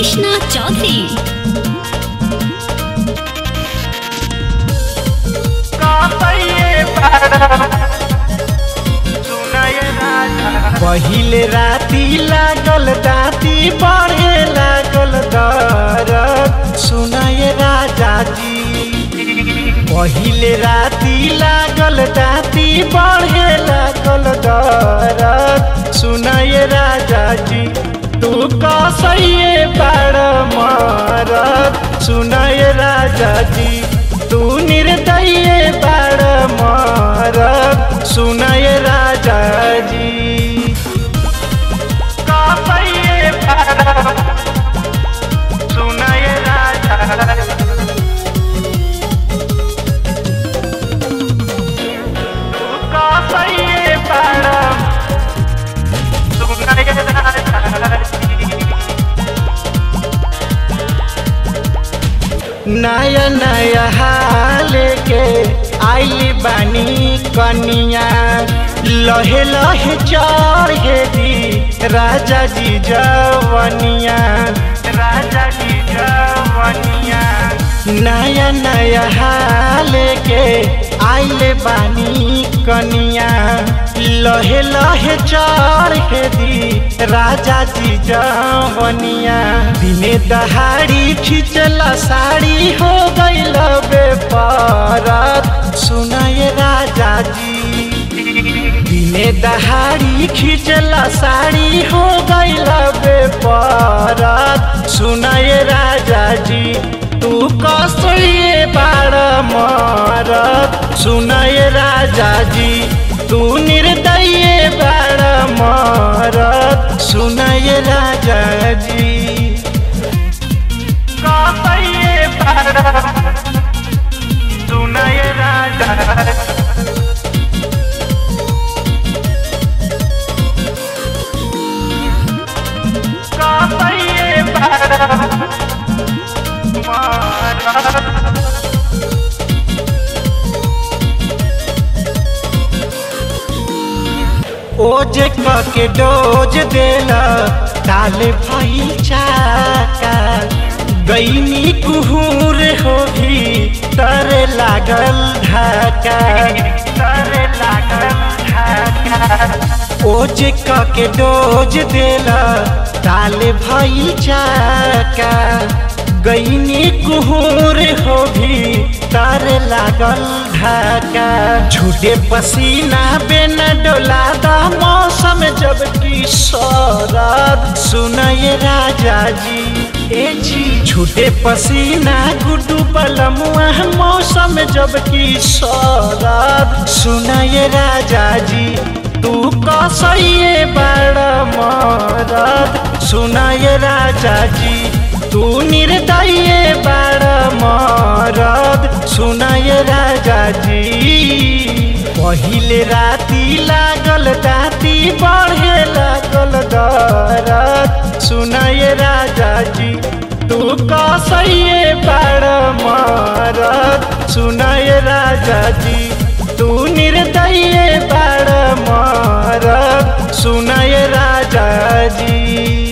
कृष्णा चौधरी पहिले राती लागल दाती बढ़े लागल दरद सुनाए राजा जी पहिले राती लागल दाती बढ़े लागल दरद सुनाए राजा जी तू कसैये बाड़ मरद सुनाए राजा जी तू निर्दय बाड़ मरद सुनाए राजा जी कसैये बाड़ सुनाए राजा तू कसैये बाड़ सुनाए राजा जी नया नया हाल के आइली बानी कनिया लहे लहे चढ़े दी राजा जी जवनिया राजा जी जवनिया नया नया हाल के आइले बानी कनिया लहे लहे चढ़े दी राजा जी जवनिया दिने दहाड़ी खिंचला साड़ी हो गईल बेपरत सुनाए राजा जी दिने दहाड़ी खिंचला साड़ी हो गईल बेपरत सुनाए राजा जी तू कसैये बाड़ मरत सुनाए राजा जी तू निर्दय बाड़ मरत सुनाए राजा जी कसैये बाड़ सुनाए राजा कसैये बाड़ मरत ओज के डोज देला ताल भई चाका गईनी कुहूर हो भी तरे लागल ढाका तरे लागल ढाका ओज के डोज देला ताल भई चाका गईनी कुहूर हो भी तर लागल ढाका झूठे पसीना बेन डोला दा मौसम जब की शरद सुनये राजा जी ए जी झूठे पसीना गुड्डू बलमुआ मौसम जब की शरद सुनये राजा जी तू कसैये बड़ मरद सुनये राजा जी तू निर्दय बाड़ मरद सुनाय राजा जी पहिले राती लागल दाती बढ़े लागल दरद सुनाय राजा जी तू कसैये बाड़ मरद सुनाय राजा जी तू निर्दय बाड़ मरद सुनाय राजा जी